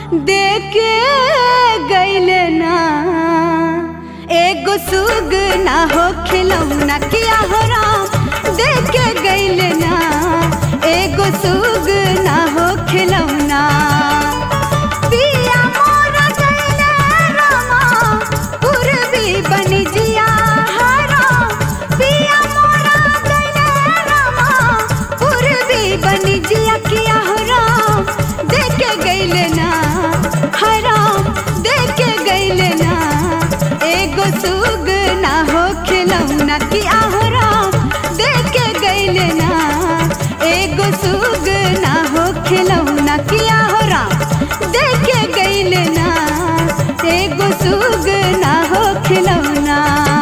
देके गैल ना एगो सुग ना हो खिलौना किया हो राम देके गैल ना एगो सुग ना हो खिलौना पिया मोरा गैले रामा पूर्वी बनी जिया हरा पिया मोरा गैले रामा पूर्वी बनी जिया किया हो राम देके गैले ना हराम देके गैले ना एगो सुग ना हो खिलौना किया हो राम देके गैले ना एगो सुग ना हो खिलौना किया हो राम देके गैले ना एगो सुग ना हो खिलौना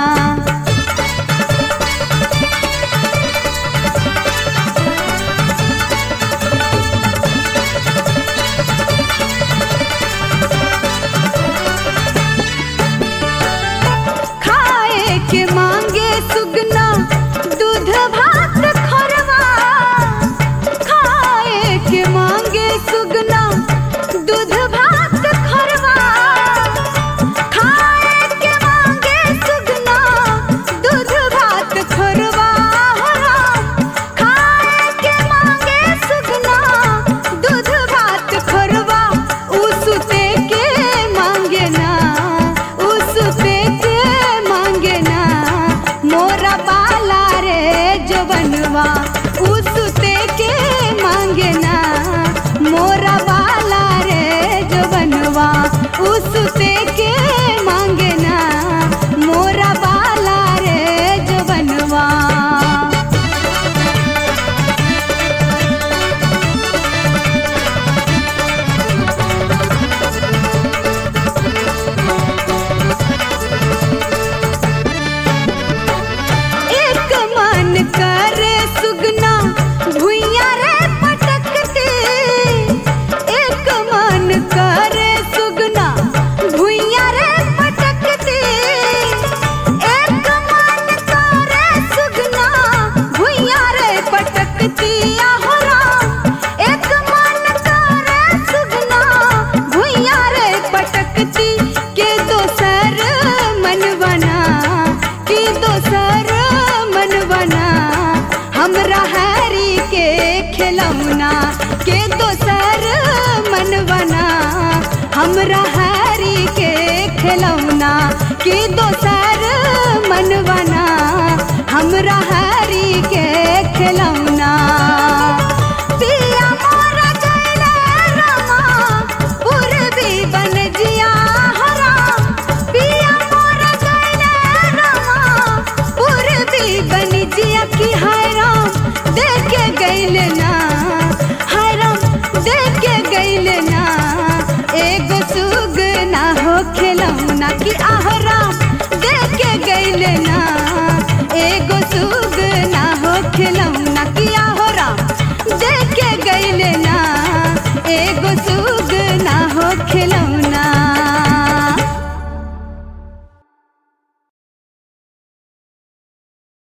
खाए के मांगे सुगना दूध भात खरवा खाए के मांगे सुगना दूध भात खरवा खाए के मांगे सुगना दूध भात खरवा हो राम। खाए के मांगे सुगना दूध भात खरवा उसते के मांगे ना उसते के मांगे ना मोरा बाला रे जो बनवा उसते के मांगे ना मोरा बाला रे जो बनवा उसते के मांगे ना मोरा बाला रे जो बनवा एक मन करे सुगना भुइया रे पटकते एक मन करे सुगना भुइया रे पटकते एक मन करे सुगना भुइया रे पटकती आहो राम एक मन करे सुगना भुइया रे पटकती के दोसर मन बना के दोसर मन बना हमरा हैरी के खिलौना के दोसर मन बना हमरा हैरी के खिलौना के दोसर मन बना हमरा हैरी के खिलौना पिया मोरा गैले रामा पूर्वी बन जिया हरा पिया मोरा गैले रामा पूर्वी बन जिया की हाय राम देखे गैले ना हाय राम देखे गैले ना एगो सुग ना हो खिलौना की आह राम देखे गैले ना एगो सुग ना हो खिलौना की आह राम देखे गैले ना एगो सुग